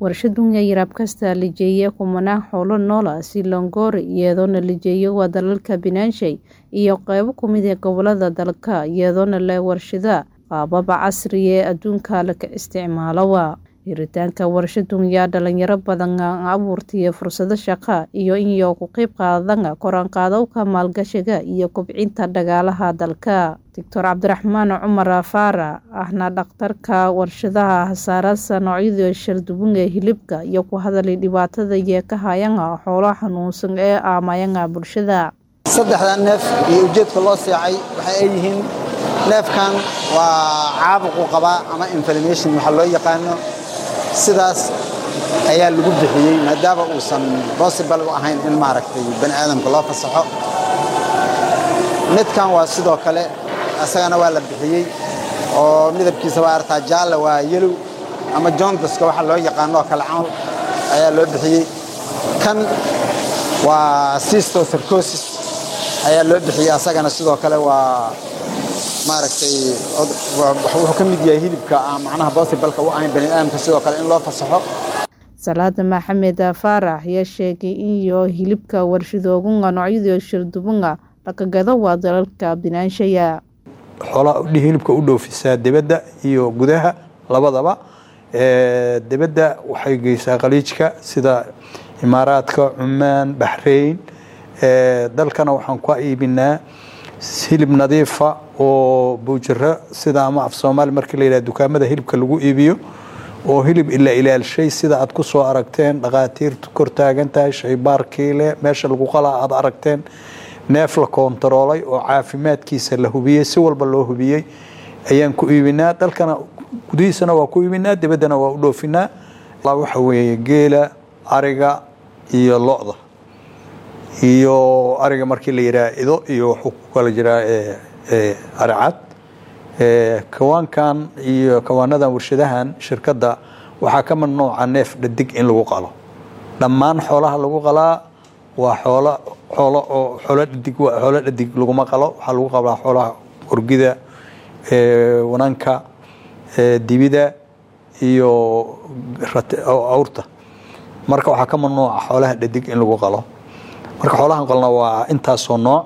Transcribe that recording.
Warshadun yaryar kasta lijeeye kumanaan xoolo nool ah si Longoria iyadoona lijeeyo waa dalalka Pinanchai iyo qaybo ka mid ah gobollada dalka iyadoona leh warshado qaabab casri ah adduunka la isticmaalo. Hiritaanka warshadun yaa dhalinyaro badan abuurtay fursado shaqo iyo in ay ka qayb qaataan kor u qaadowga maalgashiga iyo kobcinta dhaqaalaha dalka. Dr. Cabdiraxmaan Cumar Faarax ahna dhakhtarka warshadaha Hasaasada noocyada kala duwan ee hilibka iyo ku hadlay dhibaatada ay ka hayaan xoolaha xanuunsan ee saameeya bulshada. Saddexdan neef iyo ujeedka loo seexay waxa ay yihiin neefkan waa caabuq uu qabaa ama inflammation waxa loo yaqaano sidaas ayaa lagu bixiyey maadaama uusan possible u ahayn in maaragtay bani aadamka loo fasaxo midkan waa sidoo kale asagana waa la bixiyey oo midabkiisa waa artaa jaalle waa yellow ama jondaska waxa loo yaqaano oo kale camal ayaa loo bixiyey kan waa cysticercosis ayaa loo bixiyey asagana sidoo kale waa maaragtay wuxuu ka mid yahay hilibka aan macnaha possible-ka u ahayn bani aadamka sidoo kale in loo fasaxo Salaad Maxamed Faarax ayaa sheegay in iyo hilibka warshadooyinka noocyada kala duwan laga gado waa dalalka Pinanchai. xoolaha hilibka u dhoofisaa dibadda iyo gudaha labadaba dibadda waxay geysaa khaliijka sida imaaraadka cumaan baxrayn dalkana waxaan ku iibinaa hilib nadiifa oo buujiro sida ama af soomaali markii la yidhaha dukaamada hilibka lagu iibiyo oo hilib ila ilaalshay sida aad ku soo aragteen dhakhaatiirtu kor taagan tahay shaybaarkiile meesha lagu qalaa aad aragteen neef la koontaroolay oo caafimaadkiisa la hubiyey si walba loo hubiyey ayaan ku iibinaa dalkana gudihiisana waa ku iibinaa dibaddana waa u dhoofinaa waxa weeye geela ariga iyo lo-da iyo ariga markii la yidhaha ido iyo wuxuu ku kala jiraa aricad kawaankan iyo kawaanadan warshadahan shirkadda waxaa ka mamnuuca neef dhadig in lagu qalo dhammaan xoolaha lagu qalaa waa xoolo xoolo oo xoolo dhadig xoolo dhadig laguma qalo waxaa lagu qalaa xoolaha orgida wananka dibida iyo awrta marka waxaa ka mamnuuca xoolaha dhadig in lagu qalo marka xoolahan qalna waa intaasoo nooc